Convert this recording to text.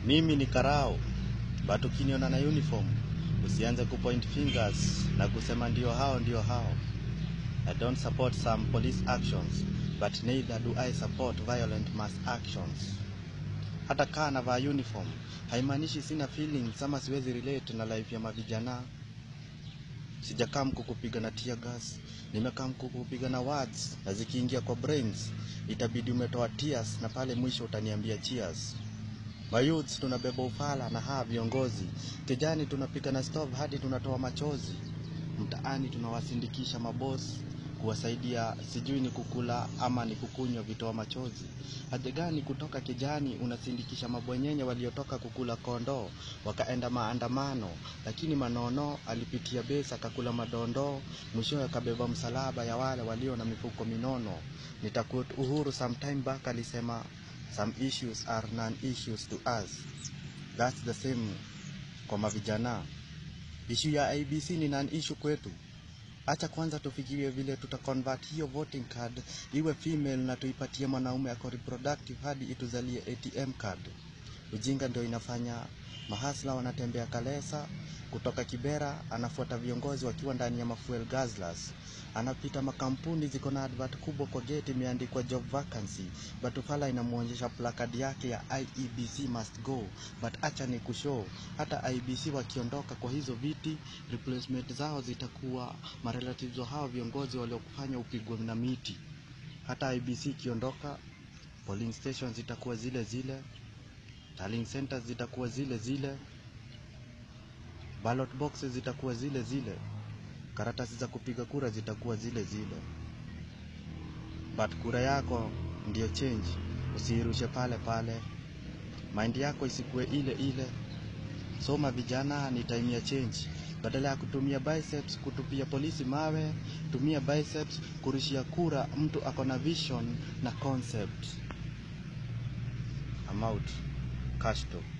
Mimi ni karao, but ukiniona na uniform usianze kupoint fingers na kusema ndio hao ndio hao. I don't support some police actions, but neither do I support violent mass actions. Hata kaa navaa uniform haimaanishi sina feelings ama siwezi relate na life ya mavijana. Sijakaa mkukupiga na tear gas, nimekaa mkukupiga na words, na zikiingia kwa brains itabidi umetoa tears, na pale mwisho utaniambia cheers. Mayouths tunabeba ufala na haa viongozi, kijani tunapiga na stove hadi tunatoa machozi, mtaani tunawasindikisha mabosi kuwasaidia, sijui ni kukula ama ni kukunywa vitoa machozi. Haja gani kutoka kijani unasindikisha mabwenyenye waliotoka kukula kondoo wakaenda maandamano, lakini Manono alipitia besi akakula madondo, mwishowe akabeba msalaba ya wale walio na mifuko minono. Nitaquote Uhuru sometime back alisema some issues are non-issues to us. That's the same kwa mavijana. Issue ya IBC ni non-issue kwetu. Acha kwanza tufikirie vile tuta convert hiyo voting card iwe female na tuipatie mwanaume ako reproductive hadi ituzalie ATM card. Ujinga ndio inafanya mahasla wanatembea Kalesa kutoka Kibera, anafuata viongozi wakiwa ndani ya mafuel guzzlers. Anapita makampuni ziko na advert kubwa kwa gate imeandikwa job vacancy, but ufala inamwonyesha placard yake ya IEBC must go. But acha ni kushow, hata IEBC wakiondoka kwa hizo viti, replacement zao zitakuwa marelatives wa hao viongozi waliokufanya upigwe na miti. Hata IEBC ikiondoka, polling stations zitakuwa zile zile, tallying centers zitakuwa zile zile, ballot boxes zitakuwa zile zile, karatasi za kupiga kura zitakuwa zile zile, but kura yako ndiyo change. Usiirushe pale pale, mind yako isikuwe ile ile. Soma vijana, ni time ya change. Badala ya kutumia biceps kutupia polisi mawe, tumia biceps kurushia kura mtu ako na vision na concept. I'm out. Cash talk.